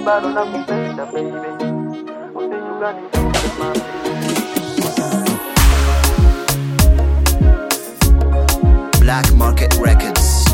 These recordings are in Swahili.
bado nakupenda baby, usijugani mama. Black Market Records.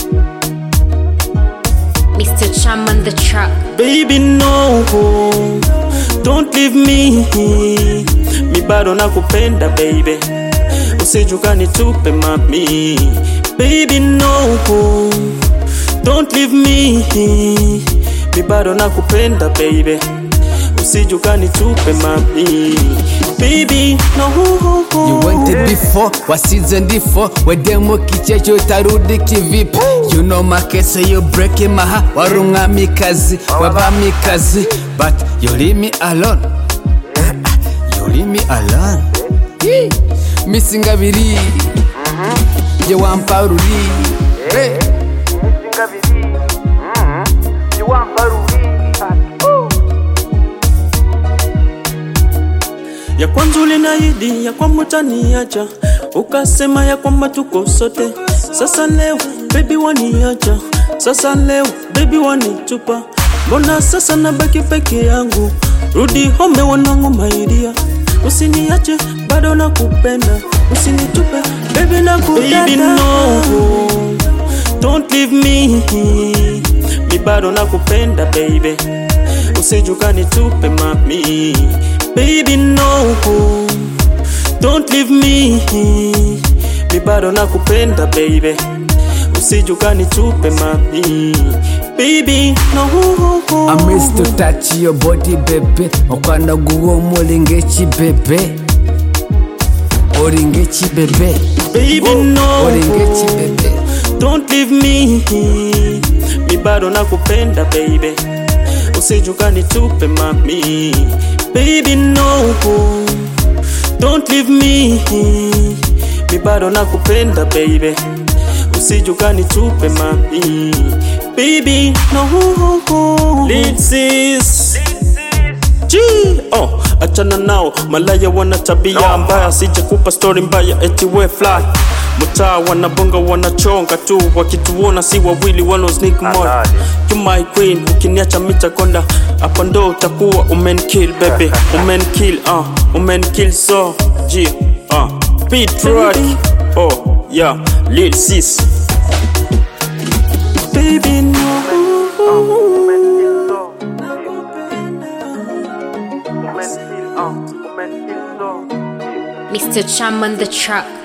Mr. Cham on the track. Baby no, don't leave me. Mi bado nakupenda baby, usijukani tupe mami. Baby no, don't leave me. Mi bado nakupenda baby, usijukani tupe mami. Baby no. You wanted before, wasize ndifo wedemo kichecho utarudi kivipi You know my case, you breaking my heart warungamikazi wabamikazi But you leave me alone You leave me alone Yee. misingabiri je wamparuri hey. Misinga bibiri, mhm, jiwampa rubiri. ya kwanza ulinaahidi ya kwamba utaniacha, ukasema ya kwamba tuko sote. Sasa leo baby waniacha, sasa leo baby wanitupa, mbona sasa nabaki peke yangu? Rudi home wanangu maidia, usiniache bado nakupenda, usinitupe baby nakudada. Baby no, don't leave me, mi bado nakupenda baby usijukani tupe mami baby no don't leave me mi bado nakupenda baby usijukani tupe mami baby no I miss to touch your body baby okwanda guwo mulingechi bebe olingechi bebe baby no olingechi bebe don't leave me mi bado nakupenda baby usijukani tupe mami baby no don't leave me mi bado nakupenda baby usijukani tupe mami baby no Lead sis G oh, achana nao malaya wana tabia mbaya, sijakupa story mbaya eti we fly mtaa wanabonga wanachonga tu wakituona si wawili wano sneak more you my queen ukiniacha mitakonda hapa ndo utakuwa umenkill baby umenkill uh, umenkill so G uh, beat track oh yeah lil sis baby no Mr. Cham on the track.